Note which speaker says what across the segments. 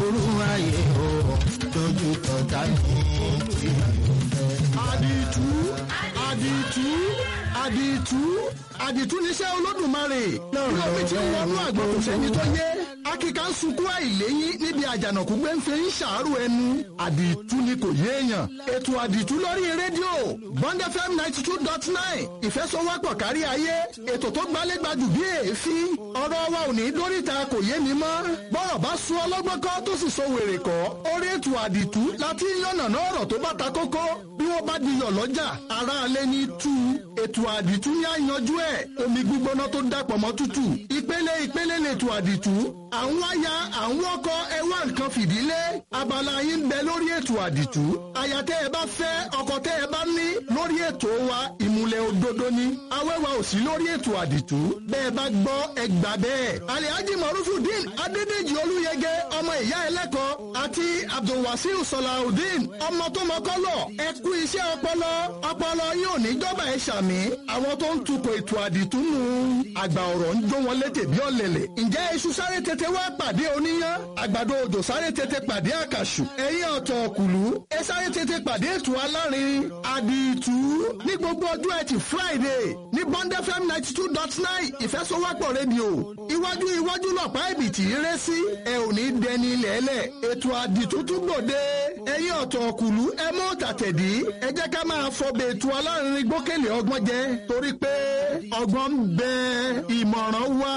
Speaker 1: aburú ayé o dojú kọjá ní
Speaker 2: àdìtú àdìtú àdìtú àdìtú níṣẹ́ olódùmarè bí omi ti ń wọnú àgbọn kò sẹ́ni tó yé akíkà ń sunkún àìléyìn níbi àjànàkú gbé ń fi ń ṣàárò ẹnu àdìtú ni kò yéèyàn ètò àdìtú lórí rédíò bond fm ninety two dot nine ìfẹsọwọ́pọ̀ kárí ayé ètò tó gbálégbajù bí èéfín ọ̀rọ̀ wa ò ní dóríta kò yé mi mọ́ bọ́rọ̀ bá sún ọlọ́gbọ́n kọ́ tó sì so wèrè kọ́ orí ètò àdìtú láti yànnàná ọ̀rọ̀ tó bá ta kókó bí wọ́n bá diyọ̀ lọ́jà aráalé ní tú ètò àdìtú ní àyanjú ẹ̀ omi gbígbóná tó dàpọ̀ mọ́ tútù ìpele ìpele lètò àdìtú àwọn aya àwọn ọkọ ẹwà nǹkan fìdílé abala yín ń bẹ lórí ètò àdìtú aya tẹ́ ẹ bá fẹ́ ọkọ tẹ́ ẹ bá ní lórí ètò wa ìmùlẹ̀ òdodo ni awẹ́wà ò sí lórí ètò àdìtú bẹ́ẹ̀ bá gbọ́ ẹ gbà bẹ́ẹ̀ alihaji marufudin adédèjì olúyẹgẹ ọmọ ìyá ẹlẹ́kọ̀ọ́ àti abdulwasiu salawudeen ọmọ tó mọ́kọ́lọ̀ ẹ kú iṣẹ́ ọpọlọ ọpọlọ yóò ní jọba ẹ ṣàmì àwọn tó ń tukọ̀ ètò àdìtú nù àgbà ọ̀rọ̀ ń jó wọn létè bí ọ̀lẹ̀lẹ̀ ǹjẹ́ iṣu sáré tètè wá pàdé oníyán àgbàdo òjò sáré tètè pàdé àkàṣù ẹ̀yìn ọ̀tọ̀ ọ̀kùlú ẹ sáré tètè pàdé ètò alárin àdìtú ní gbogbo ọjọ́ ẹtì friday ní bond fm ninety two dot nine ìfẹsowọ́pọ̀ rédíò iwájú iwájú lọ̀pá ìbìtì rẹ sí ẹ ò ní dẹni lẹ́lẹ̀ ètò àdìtú tún gbòde ẹ̀yìn ọ̀tọ̀ ọ̀kùlú ẹ mọ́ tàtẹ̀dí ẹ jẹ́ ká máa fọbẹ̀ ètò alárin gbókèlè ọgbọ́n jẹ torí pé ọgbọ́n ń bẹ ìmọ̀ràn wà.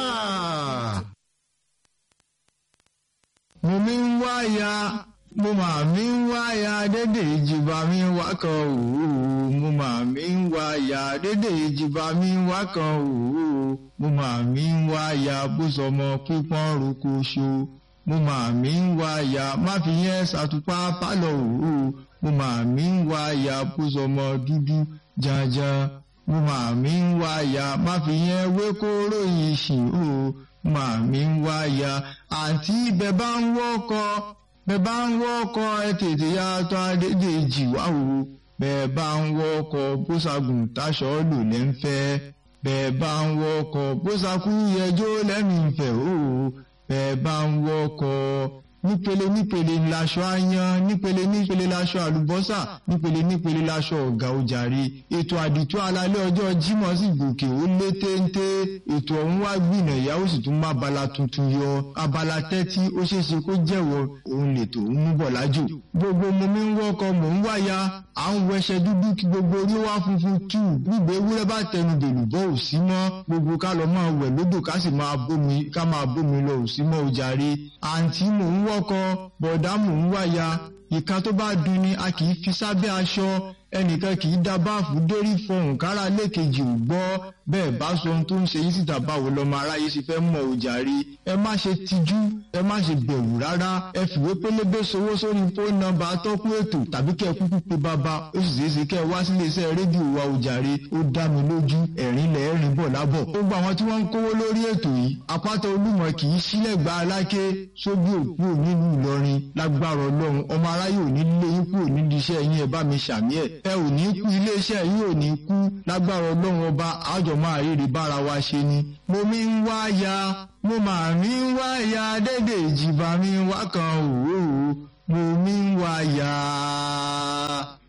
Speaker 3: mo mi ń wá ya mo mà mí ń wá ya dédé ìjìbá mi wá kan òwò mo mà mí ń wá ya dédé ìjìbá mi wá kan òwò mo mà mí ń wá ya bó sọmọ pípọ́n roko ṣo mo mà mí ń wá ya má fi yẹn ṣàtúpá pálọ̀ òwò mo mà mí ń wá ya bó sọmọ dúdú janjan mo mà mí ń wá ya má fi yẹn wé kóró yìí ṣìn o màmí ń wáyà àǹtí bẹ bá ń wọ́kọ̀ bẹ bá ń wọ́kọ̀ ẹ tètè ya tọ́ Adédèjì wá o bẹ bá ń wọ́kọ̀ bóṣagùn táṣọ lò lẹ́ ń fẹ́ bẹ bá ń wọ́kọ̀ bóṣakú yẹjọ́ lẹ́mìí ń fẹ́ o bẹ bá ń wọ́kọ̀ nípele nípele laṣọ ayan nípele nípele laṣọ àlùbọ́sà nípele nípele laṣọ ọ̀gá ojàre ètò àdìtú alalẹ́ ọjọ́ Jímọ̀ sì gòkè ó lé téńté ètò ọ̀hún wá gbìnà ìyàwó sì tún má abala tuntun yọ abala tẹ́tí ó ṣeéṣe kó jẹ́wọ́ òun lètò ń mú bọ̀ lájò gbogbo mo mi ń wọ́kọ mò ń wáya à ń wẹṣẹ dúdú kí gbogbo orí wá funfun tù gbígbé ewúrẹ́ bá tẹnu bèlú bọ́ ò sí mọ́ gbogbo ká lọ máa wẹ̀ lódò ká sì máa bómi ká máa bómi lọ ò sí mọ́ ojàre àǹtí mò ń wọ́kọ bọ̀dá mò ń wáya ìka tó bá dun ni a kì í fi sábẹ́ aṣọ ẹnìkan kì í da báàfù dórí fọhùn kára lẹ́ẹ̀kejì ò gbọ́ bẹ́ẹ̀ bá sọ ohun tó ń ṣe yín síta báwo lọ́mọ aráyé sì fẹ́ mọ̀ òjàre ẹ má ṣe tijú ẹ má ṣe bẹ̀rù rárá ẹ fìwé pélébé sowó sórí fóònù nọ́mbà atọ́kùn ètò tàbí kẹ́ ẹ kúkú pe bàbá ó sì ṣeé ṣe kẹ́ ẹ wá sílé iṣẹ́ rédíò wa òjàre ó dá mi lójú ẹ̀rín lẹ̀ ẹ̀rín bọ̀ lábọ̀ gbogbo àwọn tí wọ́n ń kówó lórí ètò yìí àpáta olúmọ kì í sílẹ̀ gba aláké sóbì òkú nínú Ìlọrin lágbára Ọlọ́run ọmọ aráyé ò ní lé yín kúrò nídìí iṣẹ́ yín ẹ bá mi ṣàmì ẹ̀ ẹ ò ní kú iléeṣẹ́ yín ò ní kú lágbára ọlọ́run ọba àjọ máa rírí bára wa ṣe ni. mo mi ń wá ya mo máa mi ń wá ya dédé ìjìbá mi wá kan òwò mo mi ń wá ya.